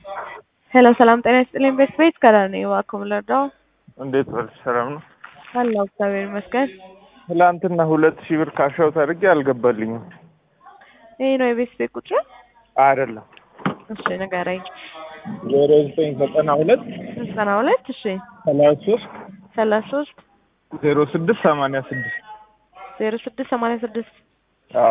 ሄሎ ሰላም ጤና ይስጥልኝ። ቤት ቤት ከዳር ነኝ። እባክዎ ምን ልርዳው? እንዴት ዋልሽ? ሰላም ነው? አለሁ እግዚአብሔር ይመስገን። ትላንትና ሁለት ሺህ ብር ካሻውት አድርጌ አልገባልኝም። ይሄ ነው የቤት ቤት ቁጥር? አይደለም እሺ ንገረኝ። ዜሮ ዘጠኝ ዘጠና ሁለት ዘጠና ሁለት እሺ ሰላሳ ሶስት ሰላሳ ሶስት ዜሮ ስድስት ሰማንያ ስድስት ዜሮ ስድስት ሰማንያ ስድስት አዎ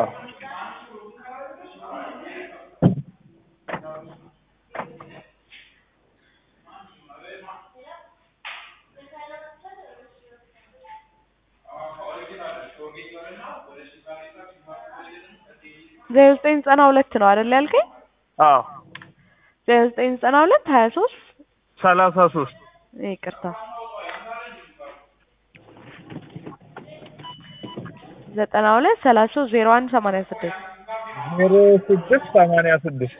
ዜሮ ዘጠኝ ዘጠና ሁለት ነው አይደል ያልከኝ? አዎ ዜሮ ዘጠኝ ዘጠና ሁለት ሀያ ሶስት ሰላሳ ሶስት ይቅርታ ዘጠና ሁለት ሰላሳ ሶስት ዜሮ አንድ ሰማንያ ስድስት ዜሮ ስድስት ሰማንያ ስድስት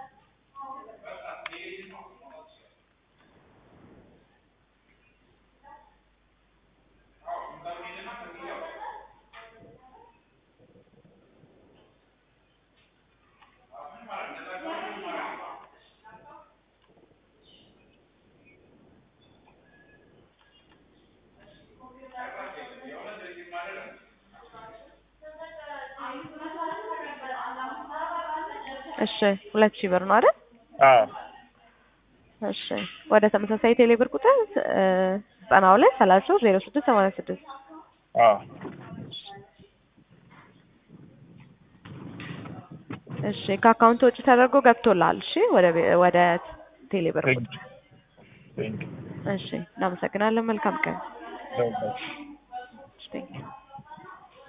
እሺ ሁለት ሺህ ብር ነው አይደል? አዎ እሺ ወደ ተመሳሳይ ቴሌ ብር ቁጥር ዘጠና ሁለት ሰላሳ ሶስት ዜሮ ስድስት ሰማንያ ስድስት አዎ እሺ ከአካውንት ውጭ ተደርጎ ገብቶልሃል። እሺ ወደ ቤ- ወደ ቴሌ ብር ቴንክ ቁጥር ቴንክ እሺ እናመሰግናለን። መልካም ቀን። ቴንክ Thank you.